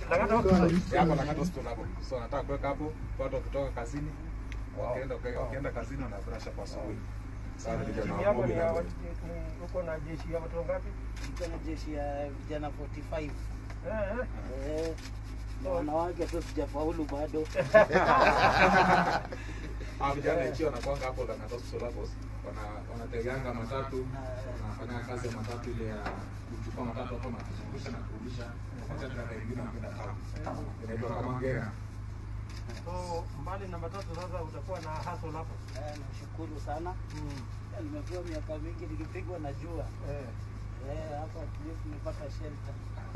Lang'ata Hospital. Ya, hapa Lang'ata Hospital hapo. So nataka kuweka hapo watu wakitoka kazini wakienda wakienda kazini wana brush hapo asubuhi. Sasa vijana Timu wa yako Mobi ni ya na watu- ni- uko na jeshi ya watu wangapi? Niko na jeshi ya vijana 45 Eh, eh. eh, na wanawake tu sijafaulu bado. Ah, vijana ikiwa wanakwanga hapo Lang'ata Hospital hapo wana wanateganga matatu wanafanya kazi ya matatu ile ya kuchukua matatu hapo na kuzungusha na kurudisha wakati na wengine wanakwenda town. Inaitwa kama ngera. So mbali na matatu sasa utakuwa na hustle hapo. Eh, Nashukuru sana, Eh, nimekuwa miaka mingi nikipigwa na jua Eh. eh, hapa at least nimepata shelter.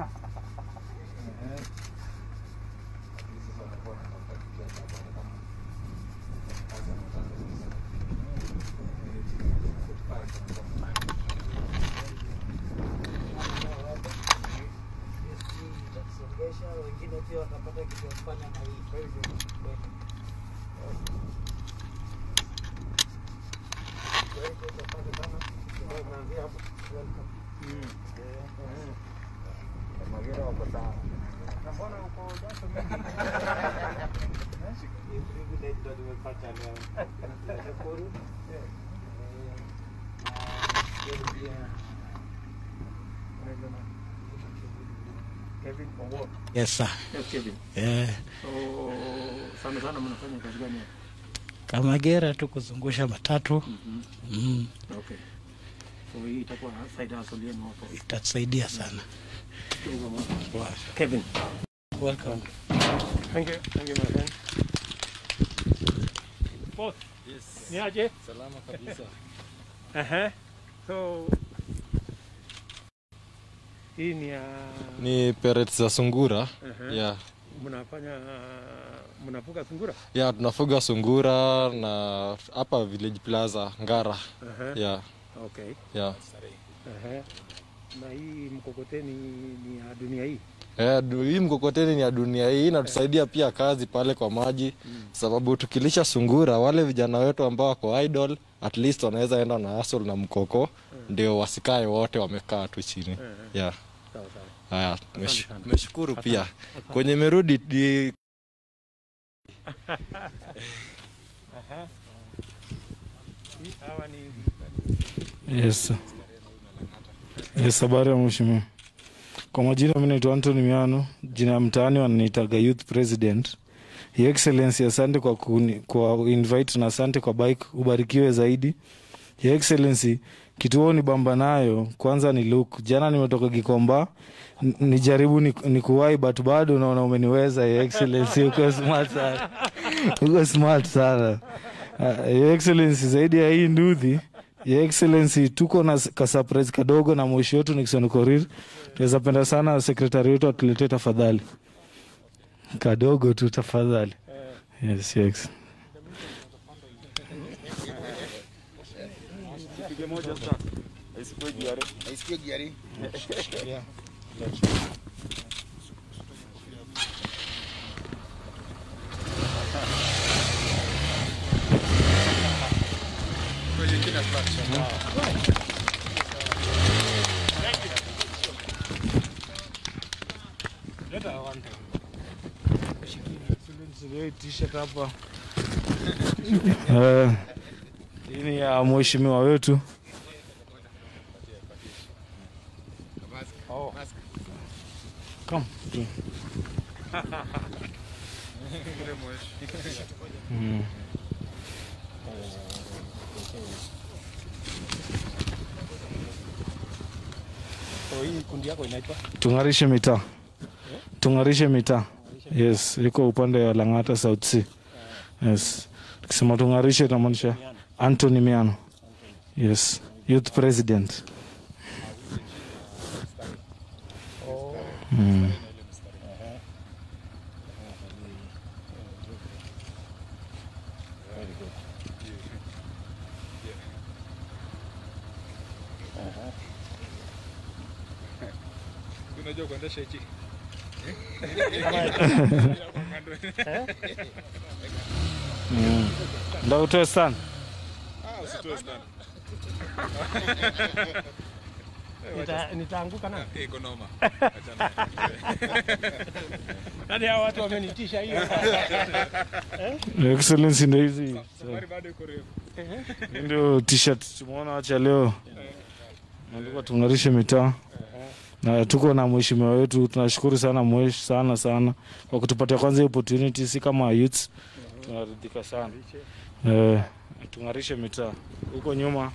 Lakini sasa wanakuwa wanatafuta kitu ya sababu hata kama kazi ya matatu sasa. Eh, chini ya 45 Yes, hii itatusongesha, wengine pia watapata kitu ya kufanya na hii. Kwa hivyo, Kwa hivyo asante sana. Tunaanzia hapo. Welcome. Magera wako sawa. Na mbona uko jasho Hii privilege ndo nimepata leo. Nashukuru. Eh. Eh, na pia Unaitwa nani? Kevin Owuor. Yes sir. Yes, Kevin. Eh, So, sana sana mnafanya kazi gani hapa? kama gera tu kuzungusha matatu mm, Okay. So hii itakuwa side hustle yenu hapo. itatusaidia sana. Wow. Kevin. Welcome. Thank you. Thank you, my friend. Boss. Yes. Ni aje? Salama kabisa. Aha. So hii ni ya Ni pellets za sungura. Aha. Yeah. mnafanya mnafuga sungura? Yeah, tunafuga sungura na hapa Village Plaza Ngara. Aha. Yeah. Okay. Yeah. Aha. Na hii mkokoteni ni ya dunia hii. Eh, du- hii mkokoteni ni ya dunia hii inatusaidia pia kazi pale kwa maji sababu tukilisha sungura wale vijana wetu ambao wako idle at least wanaweza enda na hustle na mkoko ndio wasikae wote wamekaa tu chini yeah. Sawa sawa. Haya, tumesh- sana. tumeshukuru pia kwenye merudi di- Aha. Hii hawa ni Yes. Yes, habari ya mheshimiwa. Kwa majina mimi naitwa Anthony Miano, jina ya mtaani wananiitaga youth president. Your Excellency, asante kwa kuni, kwa invite na asante kwa bike, ubarikiwe zaidi. Your Excellency, kituo ni bamba nayo kwanza ni look. Jana nimetoka Gikomba n- nijaribu ni, ni kuwai but bado naona umeniweza Your Excellency, uko smart sana, uko smart sana. Uh, Your Excellency, zaidi ya hii nduthi Your Excellency, tuko na s- ka surprise kadogo na mwishi wetu Nixon Korir. Tunaweza penda sana sekretari wetu atuletee tafadhali, kadogo tu tafadhali. Yes, Your Excellency. t-shirt hapa Eh, hii ni ya mheshimiwa wetu Come. Mm. So hii kundi yako inaitwa tung'arishe mitaa tung'arishe mitaa yes iko upande wa lang'ata south sea yes tukisema tung'arishe inamaanisha antony miano yes youth president mm. Unajua kuendesha hichi? mm. ndo utoe sana Ah, usitoe stand. Nita- nitaanguka na iko noma hadi hao watu wamenitisha hiyo. Your Excellency ndio hizi safari bado iko refu Hii ndio t-shirt tumeona wacha leo nalikuwa tung'arishe mitaa na tuko na mheshimiwa wetu tunashukuru sana mwesh sana sana kwa kutupatia kwanza hii opportunity si kama youths tunaridhika sana eh, tung'arishe mitaa huko nyuma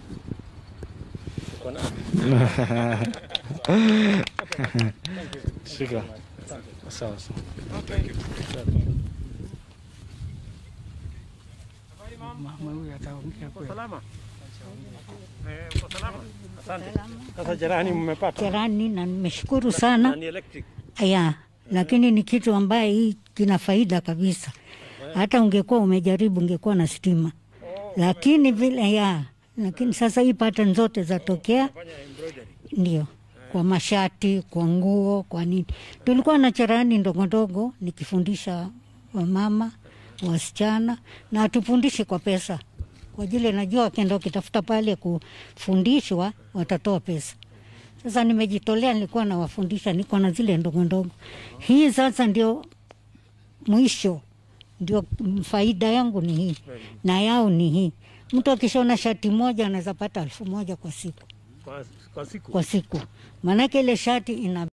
shika sawa sawa Mama huyu ataongea kweli. Salama. Eh, uko salama? Asante. Sasa jirani mmepata? jirani na nimeshukuru Na sana ni electric. ya lakini ni kitu ambaye hii kina faida kabisa hata ungekuwa umejaribu ungekuwa na stima lakini vile ya lakini sasa hii pattern zote zatokea ndio kwa mashati kwa nguo kwa nini tulikuwa na cherani ndogo ndogo nikifundisha wamama wasichana na hatufundishi kwa pesa kwa jile najua wakienda wakitafuta pale kufundishwa watatoa pesa sasa nimejitolea, nilikuwa nawafundisha, niko na zile ndogo ndogo. Hii sasa ndio mwisho, ndio faida yangu ni hii na yao ni hii. Mtu akishona shati moja anaweza pata elfu moja kwa siku Kwa, kwa siku. kwa siku, maanake ile shati ina